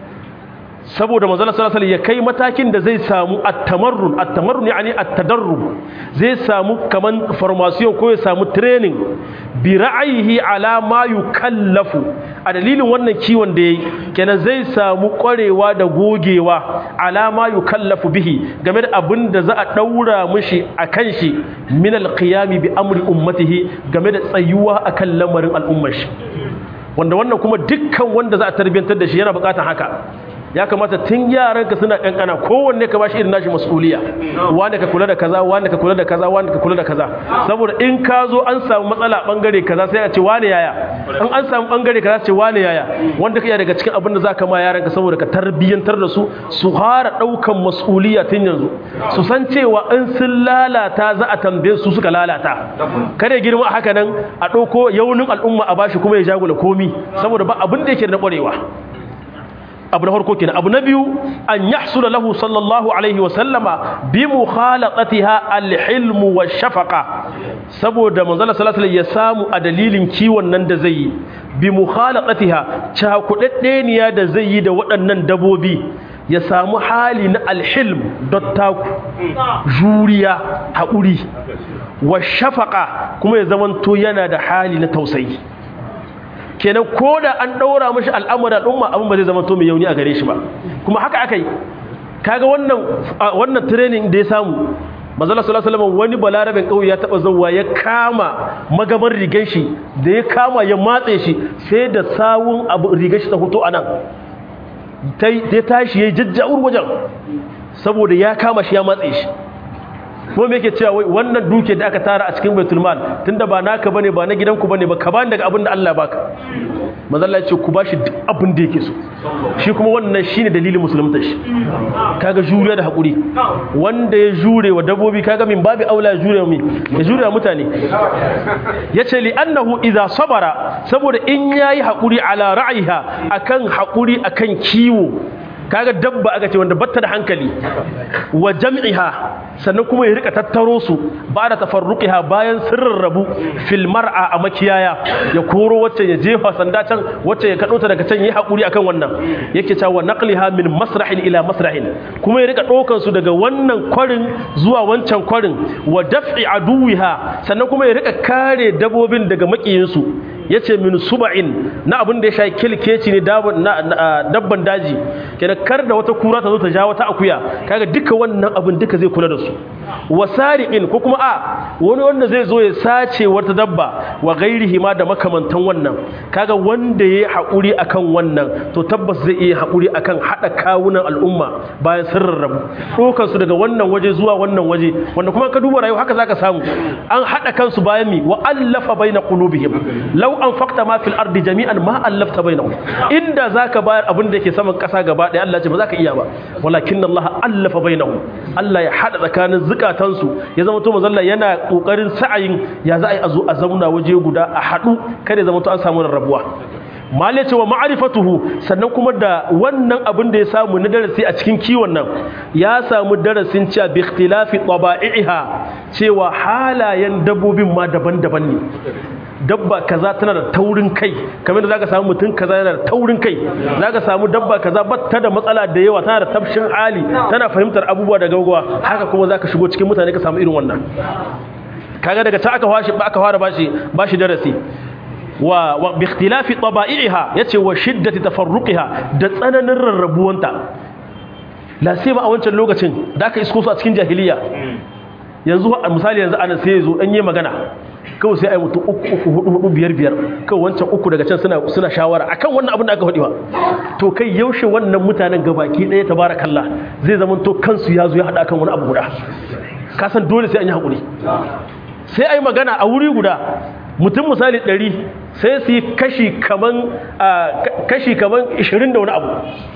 saboda manzon sallallahu alaihi ya kai matakin da zai samu at-tamarrun at-tamarrun yani at-tadarrub zai samu kaman formation ko ya samu training bi ra'ayihi ala ma yukallafu a dalilin wannan kiwon da yayi kenan zai samu kwarewa da gogewa ala ma yukallafu bihi game da abin da za a daura mishi akan shi min al-qiyami bi amri ummatihi game da tsayuwa akan lamarin al'ummar shi wanda wannan kuma dukkan wanda za a tarbiyantar da shi yana bukatar haka ya kamata tun yaranka suna kankana kowanne ka bashi irin nashi mas'uliya wanda ka kula da kaza wanda ka kula da kaza wanda ka kula da kaza saboda in ka zo an samu matsala bangare kaza sai a ce wane yaya in an samu bangare kaza ce wane yaya wanda kai daga cikin abin da zaka ma yaranka saboda ka tarbiyantar da su su fara daukan mas'uliya tun yanzu su san cewa in sun lalata za a tambaye su suka lalata kada girma haka nan a dauko yaunin al'umma a bashi kuma ya jagula komi saboda ba abin da yake da kwarewa abu na farko kenan abu na biyu an yahsula lahu sallallahu alaihi wasallama bi mukhalatatiha alhilmu washafaqa saboda manzala sallallahu alaihi ya samu a dalilin kiwon nan da zai yi bi mukhalatatiha cakudaddeniya da zai yi da waɗannan dabobi ya samu hali na alhilm dottaku juriya haƙuri washafaqa kuma ya zamanto yana da hali na tausayi kenan ko da an ɗaura mashi al'amura al'umma abin ba zai zama to mai yauni a gare shi ba kuma haka aka yi kaga wannan wannan training da ya samu manzala sallallahu alaihi wasallam wani balarabin kauye ya taba zawwa ya kama magaban rigan shi da ya kama ya matse shi sai da sawun abu rigan shi ta fito anan tai ya tashi yayi jajjawur wajen saboda ya kama shi ya matse shi ko me yake cewa wannan duke da aka tara a cikin baitul mal tunda ba naka bane ba na gidanku bane ba ka bani daga abin da Allah baka manzo Allah ya ce ku bashi duk abin da yake so shi kuma wannan shine dalilin musulunta shi kaga juriya da hakuri wanda ya jure wa dabbobi kaga min babu aula ya jure mi ya jure wa mutane yace li annahu idza sabara saboda in yayi hakuri ala ra'iha akan hakuri akan kiwo kaga dabba aka ce wanda batta da hankali wa jam'iha sannan kuma ya rika tattaro su ba da tafarruqiha bayan sirrin rabu fil mar'a a makiyaya ya koro wacce ya jefa sanda can wacce ya kado ta daga can yi hakuri akan wannan yake cewa naqliha min masrahin ila masrahin kuma ya rika dokan su daga wannan kwarin zuwa wancan kwarin wa daf'i aduwiha sannan kuma ya rika kare dabobin daga makiyin su yace min suba'in na abin da ya sha kilkeci ne dabban daji kenan kar da wata kura ta zo ta ja wata akuya kaga duka wannan abin duka zai kula da su wasari'in ko kuma a wani wanda zai zo ya sace wata dabba wa gairihi ma da makamantan wannan kaga wanda yayi hakuri akan wannan to tabbas zai iya hakuri akan hada kawunan al'umma bayan sun rarrabu dokan su daga wannan waje zuwa wannan waje wanda kuma ka duba rayuwa haka zaka samu an hada kansu bayan mi wa allafa baina qulubihim law anfaqta ma fil ardi jami'an ma allafta bainahum inda zaka bayar abin da yake saman kasa gaba daya Allah ya ce ba zaka iya ba walakin Allah allafa bainahum Allah ya hada tsakanin zukatansu ya zama to mazalla yana kokarin sa'ayin ya za a yi a zo a zauna waje guda a haɗu kada ya zama to an samu rarrabuwa male cewa ma'arifatuhu sannan kuma da wannan abin da ya samu na darasi a cikin kiwon nan ya samu darasin cewa bi ikhtilafi taba'iha cewa halayen dabbobin ma daban-daban ne dabba kaza tana da taurin kai kamar da zaka samu mutum kaza yana da taurin kai zaka samu dabba kaza ba ta da matsala da yawa tana da tafshin hali tana fahimtar abubuwa da gaugawa haka kuma zaka shigo cikin mutane ka samu irin wannan kaga daga ta aka fashi aka fara bashi bashi darasi wa wa bi ikhtilafi taba'iha yace wa shiddati tafarruqiha da tsananin rarrabuwanta la sai ba a wancan lokacin da aka isko su a cikin jahiliya yanzu misali yanzu ana sai yazo dan yi magana kawai sai ai mutum uku uku hudu hudu biyar biyar kawai wancan uku daga can suna suna shawara akan wannan abin da aka faɗi ba to kai yaushe wannan mutanen gabaki ɗaya tabarakallah zai zama to kansu ya zo ya haɗa kan wani abu guda ka san dole sai an yi haƙuri sai ai magana a wuri guda mutum misali ɗari sai su yi kashi kaman kashi kaman ishirin da wani abu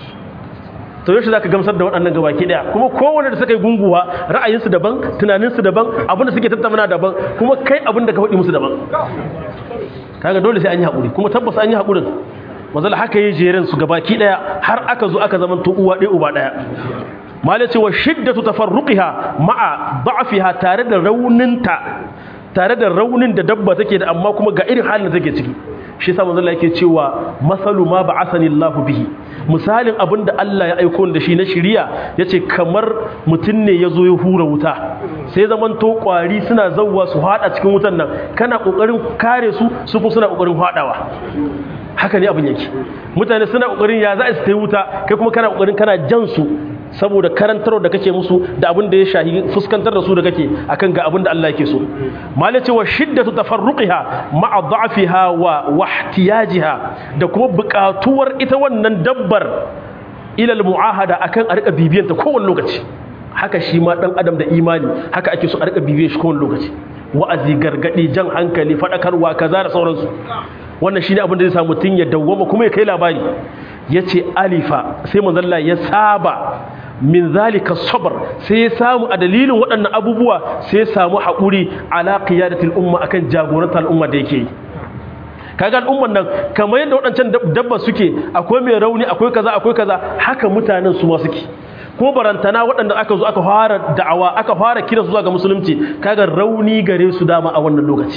to yaushe za ka gamsar da waɗannan gabaki ɗaya kuma kowane da suka yi gunguwa ra'ayinsu daban tunaninsu daban abinda suke tattauna daban kuma kai abinda ka faɗi musu daban kaga dole sai an yi haƙuri kuma tabbas an yi haƙurin mazala haka yi jerin su gabaki ɗaya har aka zo aka zama uwa ɗaya uba ɗaya malai cewa shiddatu tafarruqiha ma'a da'fiha tare da rauninta tare da raunin da dabba take da amma kuma ga irin halin da take ciki shi yasa manzo Allah yake cewa masalu ma ba'athani Allahu bihi misalin abinda Allah ya aiko da shi na shiriya yace kamar mutun ne yazo ya hura wuta sai zaman to kwari suna zawwa su hada cikin wutan nan kana kokarin kare su su kuma suna kokarin hadawa haka ne abin yake mutane suna kokarin ya za su yi wuta kai kuma kana kokarin kana jan su saboda karantarwa da kake musu da abin da ya shahi fuskantar da su da kake akan ga abin da Allah yake so malace wa shiddatu tafarruqiha ma'a da'fiha wa wahtiyajiha da kuma buƙatuwar ita wannan dabbar ila al-mu'ahada akan a rika bibiyanta kowane lokaci haka shi ma dan adam da imani haka ake so a rika bibiyan shi kowane lokaci wa'azi gargadi jan hankali fadakarwa kaza da sauransu wannan shine abin da zai samu mutun ya dawwama kuma ya kai labari yace alifa sai manzalla ya saba min zalika sabr sai ya samu a dalilin waɗannan abubuwa sai ya samu haƙuri ala qiyadatil umma akan jagorantar al'umma da yake kaga al'umman nan kamar yadda waɗancan dabba suke akwai mai rauni akwai kaza akwai kaza haka mutanen su ma suke ko barantana waɗanda aka zo aka fara da'awa aka fara kira su zuwa ga musulunci kaga rauni gare su dama a wannan lokaci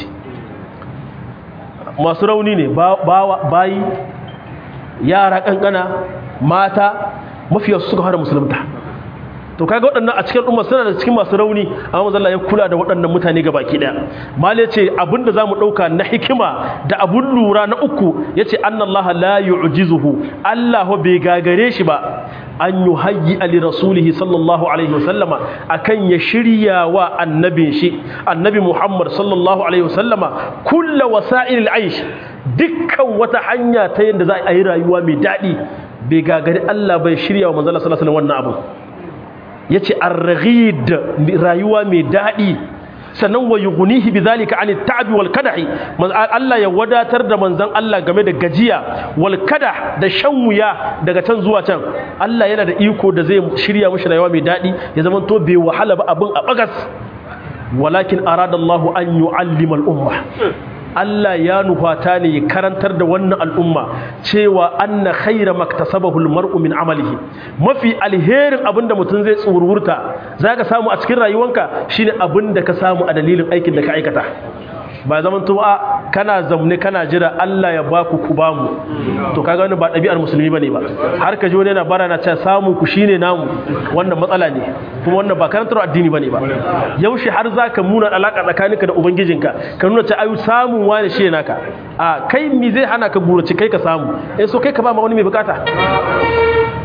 masu rauni ne bayi yara kankana mata mafiyarsu suka fara musulunta to kaga waɗannan a cikin umma suna da cikin masu rauni amma manzo Allah ya kula da waɗannan mutane gabaki daya mali yace abinda zamu dauka na hikima da abun lura na uku yace annallaha la yu'jizuhu Allah bai gagare shi ba an yuhayyi ali rasulihi sallallahu alaihi wasallama akan ya shirya wa annabin shi annabi Muhammad sallallahu alaihi wasallama kullu wasa'ilil aish dukkan wata hanya ta yadda za a yi rayuwa mai daɗi bai gagari Allah bai shirya wa manzala sallallahu alaihi wannan abu yace ar-raghid rayuwa mai daɗi sannan wa yughnihi bidhalika an at-ta'bi wal kadahi Allah ya wadatar da manzon Allah game da gajiya wal kadah da shan wuya daga can zuwa can Allah yana da iko da zai shirya mishi rayuwa mai daɗi ya zama to bai wahala ba abin a bagas walakin arada Allah an yu'allima al-umma Allah ya nufata ne ya karantar da wannan al'umma cewa anna khaira maktasabahu almar'u min amalihi mafi alherin abinda mutum zai tsururta zaka samu a cikin rayuwanka shine abinda ka samu a dalilin aikin da ka aikata ba zaman to a kana zamne kana jira Allah ya baku ku bamu to kaga wannan ba ɗabi'ar musulmi bane ba har ka ji wani yana bara na cewa samu ku shine namu wannan matsala ne kuma wannan ba karantar addini bane ba yaushe har zaka muna alaka tsakaninka da ubangijinka ka nuna cewa ayu samun wani shi naka a kai mi zai hana ka burace kai ka samu eh so kai ka ba ma wani mai bukata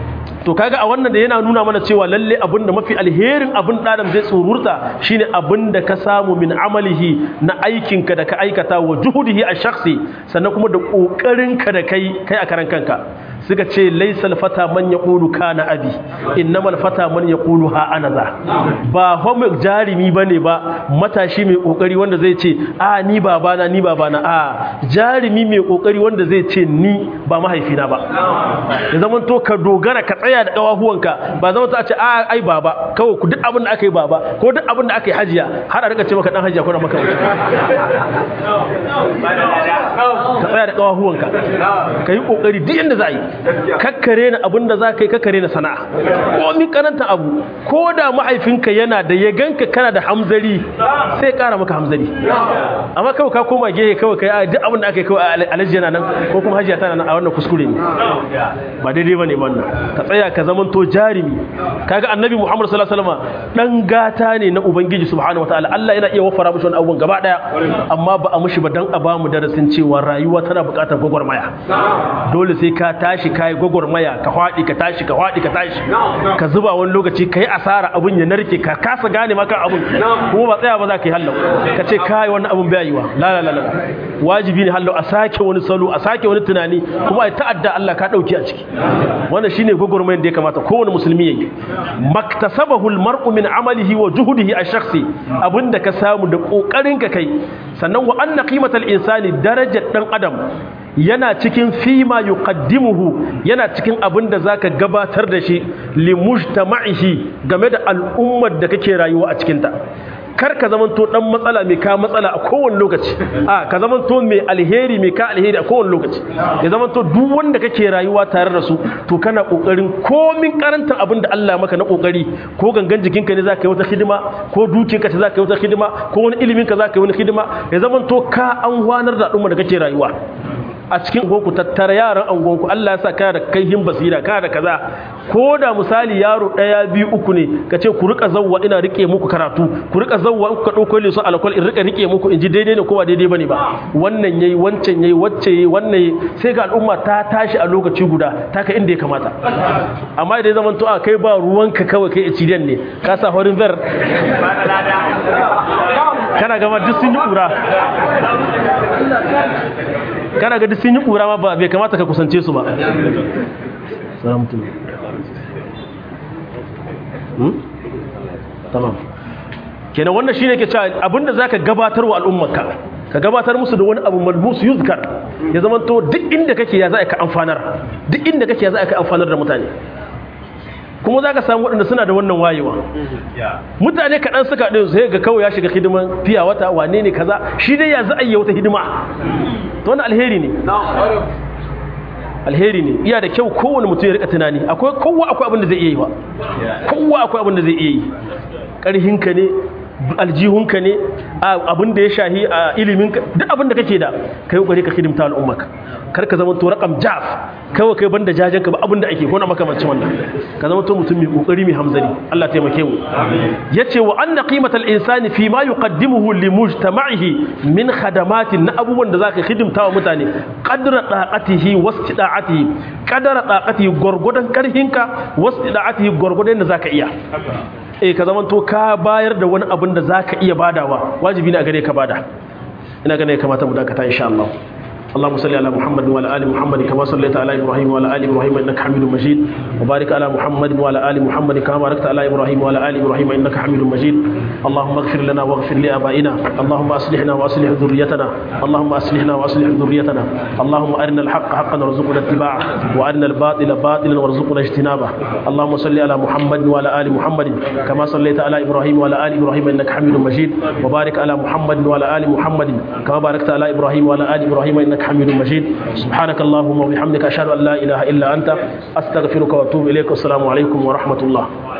to kaga a wannan da yana nuna mana cewa lalle abin da mafi alherin abin ɗadan zai tsururta shine abin da ka samu min amalihi na aikinka da ka aikata wa juhudihi a shakhsi sannan kuma da ƙoƙarinka da kai kai a karan kanka suka ce laisal fata man yaqulu kana abi innamal fata man yaqulu ha ana za ba homo jarimi bane ba matashi mai kokari wanda zai ce a ni babana ni babana a jarimi mai kokari wanda zai ce ni ba mahaifina ba ya zaman to ka dogara ka tsaya da kawahuwanka ba zama ta ce a ai baba kawai ku duk abin da aka yi baba ko duk abin da aka yi hajiya har a rika ce maka dan hajiya ko na maka ka tsaya da kawahuwanka ka yi kokari duk inda za a yi kakkare na abin da za ka yi kakkare na sana'a ko mi karanta abu ko da mahaifinka yana da ya ganka kana da hamzari sai kara maka hamzari amma kawai ka koma gehe kawai kai duk abin da aka yi kawai alaji yana nan ko kuma hajiya tana nan a wannan kuskure ne ba daidai bane wannan ka tsaya ka zaman to jarimi kaga annabi muhammad sallallahu alaihi wasallam dan gata ne na ubangiji subhanahu wataala Allah yana iya wafara mishi wannan abubuwan gaba daya amma ba a mishi ba dan a ba mu darasin cewa rayuwa tana buƙatar gwagwarmaya dole sai ka tashi kai gwagwarmaya ka hwadi ka tashi ka hwadi ka tashi ka zuba wani lokaci kai asara abun ya narke ka kasa gane maka abun kuma ba tsaya ba za ka yi hallau ka ce kai wannan abun bai yiwa la la la wajibi ne hallau a sake wani salo a sake wani tunani kuma ai ta'adda Allah ka dauki a ciki wannan shine gwagwarmayar da ya kamata kowane musulmi yayi maktasabahu almar'u min amalihi wa juhudihi ash-shakhsi abinda ka samu da kokarin ka kai sannan wa anna qimatal insani darajar dan adam yana cikin fima yuqaddimuhu yana cikin abin da zaka gabatar da shi li mujtama'ihi game da al'ummar da kake rayuwa a cikin ta kar ka zamanto dan matsala mai ka matsala a kowane lokaci a ka zamanto mai alheri mai ka alheri a kowane lokaci ya zamanto duk wanda kake rayuwa tare da su to kana kokarin komin karantar abin da Allah maka na kokari ko gangan jikinka ne zaka yi wata hidima ko dukiyarka ce zaka yi wata hidima ko wani ilimin ka zaka yi wani hidima ya zamanto ka an wanar da al'umma da kake rayuwa a cikin ku tattara yaran angonku Allah ya sa kana da kaihin basira kana da kaza ko da misali yaro daya biyu uku ne ka ce ku rika zawwa ina rike muku karatu ku rika zawwa in ku ka dauko leso alkol in rika rike muku in ji daidai ne ko ba daidai bane ba wannan yayi wancan yayi wacce yayi wannan yayi sai ga al'umma ta tashi a lokaci guda ta kai inda ya kamata amma idan zaman to a kai ba ruwanka kawai kai ecidiyan ne ka sa horin ver kana gama duk sun yi kura kana ga duk sun yi kura ma bai kamata ka kusance su ba tamam kenan wannan shine ke cewa abinda zaka gabatar wa al'ummarka ka gabatar musu da wani abu malbus yuzkar ya zama to duk inda kake ya za ka amfanar duk inda kake ya za ka amfanar da mutane kuma za ka samu waɗanda suna da wannan wayewa mutane kaɗan suka ɗin sai ga kawai ya shiga hidiman fiya wata wane ne kaza shi dai ya za a yi wata hidima to wani alheri ne alheri ne iya da kyau kowane mutum ya rika tunani akwai kowa akwai abin da zai iya yi ba kowa akwai abin da zai iya yi ƙarhinka ne aljihunka ne abin da ya shahi a iliminka duk abin da kake da kai kokari ka hidimta al'ummaka kar ka zama to raqam jaf kawai kai banda jajenka ba abin da ake ko na makamancin wannan ka zama to mutum mai kokari mai hamzari Allah taimake mu yace wa anna qimatal insani fi ma yuqaddimuhu li mujtama'ihi min khadamatin na abubuwan da zaka hidimta wa mutane qadra daqatihi wastida'atihi qadra daqatihi gurgudan karhinka wastida'atihi gurgudan da zaka iya eh ka zaman to ka bayar da wani abin da zaka iya badawa wajibi ne a gare ka bada ina ganin ya kamata mu dakata insha Allah اللهم صل على محمد وعلى ال محمد كما صليت على ابراهيم وعلى ال ابراهيم انك حميد مجيد وبارك على محمد وعلى ال محمد كما باركت على ابراهيم وعلى ال ابراهيم انك حميد مجيد اللهم اغفر لنا واغفر لابائنا اللهم اصلحنا واصلح ذريتنا اللهم اصلحنا واصلح ذريتنا اللهم ارنا الحق حقا وارزقنا اتباعه وارنا الباطل باطلا وارزقنا اجتنابه اللهم صل على محمد وعلى ال محمد كما صليت على ابراهيم وعلى ال ابراهيم انك حميد مجيد وبارك على محمد وعلى ال محمد كما باركت على ابراهيم وعلى ال ابراهيم انك حميد مجيد سبحانك اللهم وبحمدك أشهد أن لا إله إلا أنت أستغفرك وأتوب إليك والسلام عليكم ورحمة الله